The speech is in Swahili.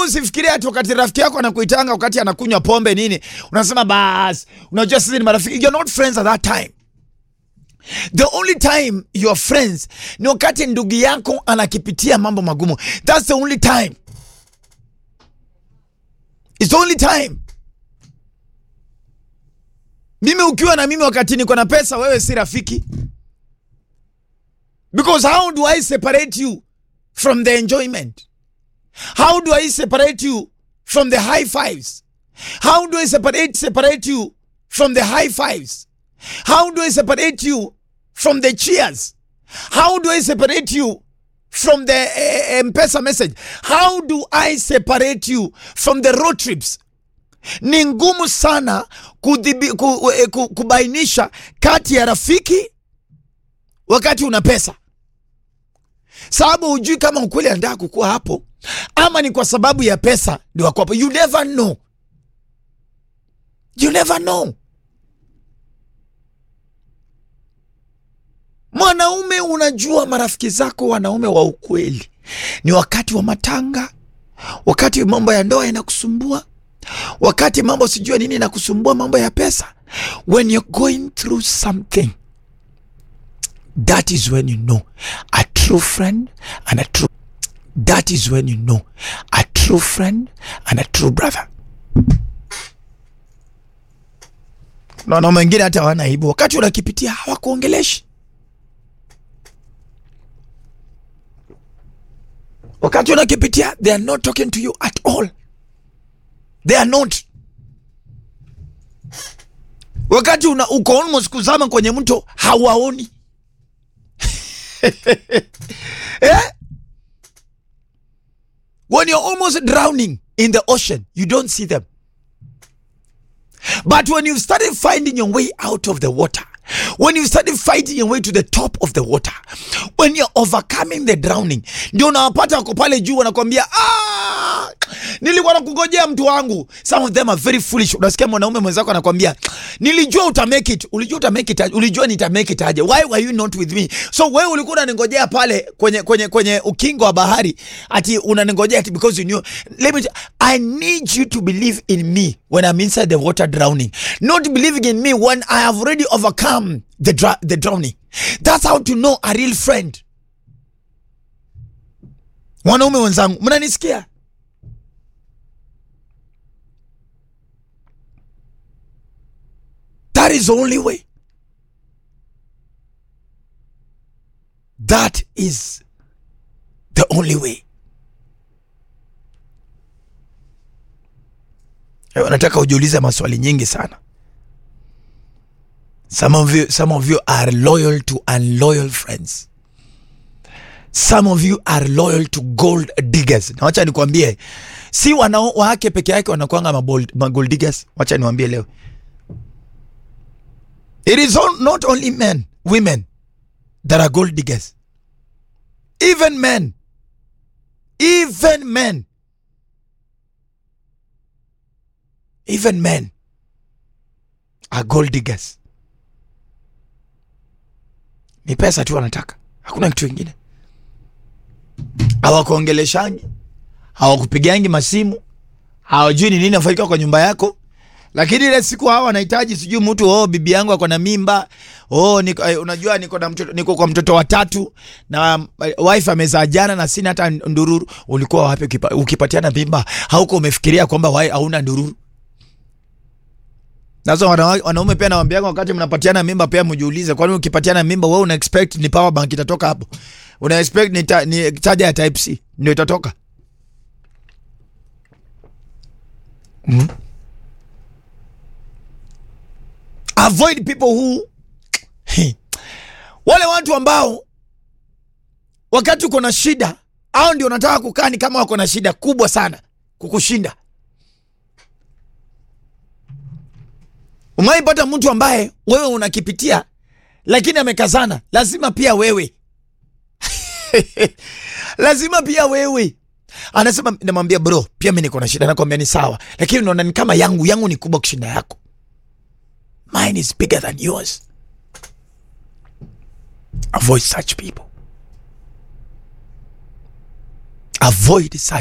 wewe usifikirie ati wakati rafiki yako anakuitanga wakati anakunywa pombe nini unasema bas unajua sisi ni marafiki you're not friends at that time the only time you are friends ni wakati ndugu yako anakipitia mambo magumu that's the only time It's the only time mimi ukiwa na mimi wakati niko na pesa wewe si rafiki because how do i separate you from the enjoyment how do i separate you from the high fives how do i separate separate you from the high fives how do i separate you from the cheers how do i separate you from the uh, mpesa message how do i separate you from the road trips ni ngumu sana kudhibi, ku, eh, ku, kubainisha kati ya rafiki wakati una pesa sababu hujui kama ukweli anataka kukuwa hapo ama ni kwa sababu ya pesa ndio wako hapo you never know you never know mwanaume unajua marafiki zako wanaume wa ukweli ni wakati wa matanga wakati mambo ya ndoa inakusumbua wakati mambo sijua nini inakusumbua mambo ya pesa when you're going through something that is when you know a true friend and a true that is when you know a true friend and a true brother na wanaume wengine hata hawana aibu wakati unakipitia hawakuongeleshi wakati unakipitia they are not talking to you at all they are not wakati una, uko almost kuzama kwenye mto hawaoni eh? when you're almost drowning in the ocean you don't see them but when you've started finding your way out of the water when you started fighting your way to the top of the water when you're overcoming the drowning ndio unawapata wako pale juu wanakwambia ah, nilikuwa nakungojea mtu wangu some of them are very foolish unasikia mwanaume mwenzako anakwambia nilijua uta make it ulijua uta make it aje? ulijua nita make it aje why were you not with me so wewe ulikuwa unaningojea pale kwenye kwenye kwenye ukingo wa bahari ati unaningojea ati because you knew let me t- i need you to believe in me when i'm inside the water drowning not believing in me when i have already overcome the, dra- the drowning that's how to know a real friend wanaume wenzangu mnanisikia That is the only way. That is the only way. Eh, Nataka ujiulize maswali nyingi sana. Some of you, some of you are loyal to unloyal friends. Some of you are loyal to gold diggers. Na wacha nikwambie, si wanawake peke yake wanakuanga mabold- magold diggers. Wacha niwaambie leo. It is all, not only men, women that are gold diggers. Even men. Even men. Even men are gold diggers. Ni pesa tu wanataka, hakuna kitu kingine. Hawakuongeleshangi, hawakupigangi masimu, hawajui ni nini nafanyika kwa nyumba yako lakini ile siku hawa wanahitaji sijui mtu oh, bibi yangu ako na mimba oh, niko, eh, unajua niko na mtoto, niko kwa mtoto wa tatu na eh, wife amezaa jana na sina hata ndururu. Ulikuwa wapi ukipa, ukipatiana mimba? Hauko umefikiria kwamba wai hauna ndururu? Sasa wana- wanaume pia nawambianga, wakati mnapatiana mimba pia mjiulize, kwani ukipatiana mimba wewe una expect ni power bank itatoka hapo? Una expect ni, ta, ni charger ya type C ndio itatoka? mm. avoid people who wale watu ambao wakati uko na shida au ndio unataka kukaa ni kama wako na shida kubwa sana kukushinda umaipata mtu ambaye wewe unakipitia lakini amekazana lazima pia wewe lazima pia wewe anasema namwambia bro pia mi niko na shida nakwambia ni sawa lakini unaona ni kama yangu yangu ni kubwa kushinda yako Mine is bigger than yours. Avoid such people. Avoid such